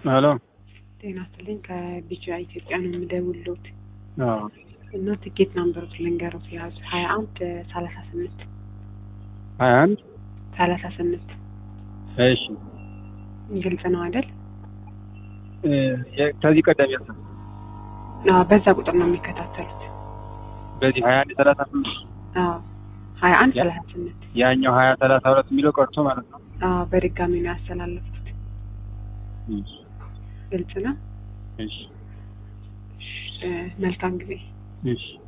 ሄሎ ጤና ይስጥልኝ ከቢጫ ኢትዮጵያ ነው የምደውልዎት አዎ እና ትኬት ናምበሮት ልንገሮት የያዙ ሀያ አንድ ሰላሳ ስምንት ሀያ አንድ ሰላሳ ስምንት እሺ ግልጽ ነው አይደል? እ የ- ከዚህ ቀደም ያሰ አዎ በዛ ቁጥር ነው የሚከታተሉት። በዚህ ሀያ አንድ ሰላሳ ስምንት አዎ ሀያ አንድ ያ- ሰላሳ ስምንት ያኛው ሀያ ሰላሳ ሁለት የሚለው ቀርቶ ማለት ነው። አዎ በድጋሚ ነው ያስተላለፉት። እሺ ግልጽ ነው። እሺ እ መልካም ጊዜ እሺ